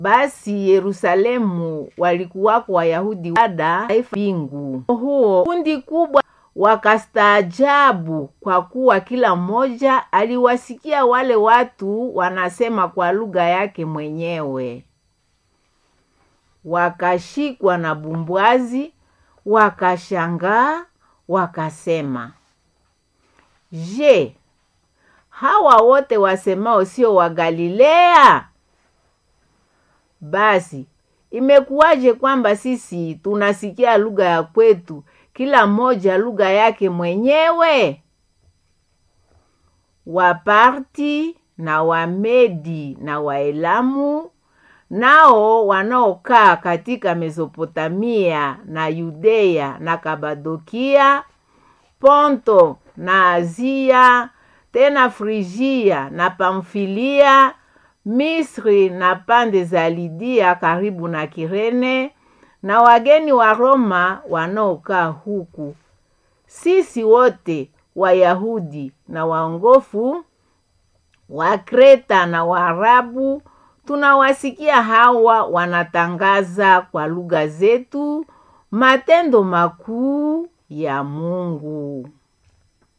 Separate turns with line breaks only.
Basi Yerusalemu walikuwako Wayahudi wada mbingu huo kundi kubwa wakastaajabu, kwa kuwa kila mmoja aliwasikia wale watu wanasema kwa lugha yake mwenyewe. Wakashikwa na bumbwazi, wakashangaa, wakasema, Je, hawa wote wasemao sio wa Galilea? Basi imekuwaje kwamba sisi tunasikia lugha ya kwetu, kila mmoja lugha yake mwenyewe? Waparti na Wamedi na Waelamu nao wanaokaa katika Mesopotamia na Yudea na Kabadokia, Ponto na Azia, tena Frigia na Pamfilia, Misri na pande za Lidia karibu na Kirene, na wageni wa Roma wanaokaa huku, sisi wote Wayahudi na waongofu wa Kreta na Waarabu tunawasikia hawa wanatangaza kwa lugha zetu matendo makuu ya Mungu.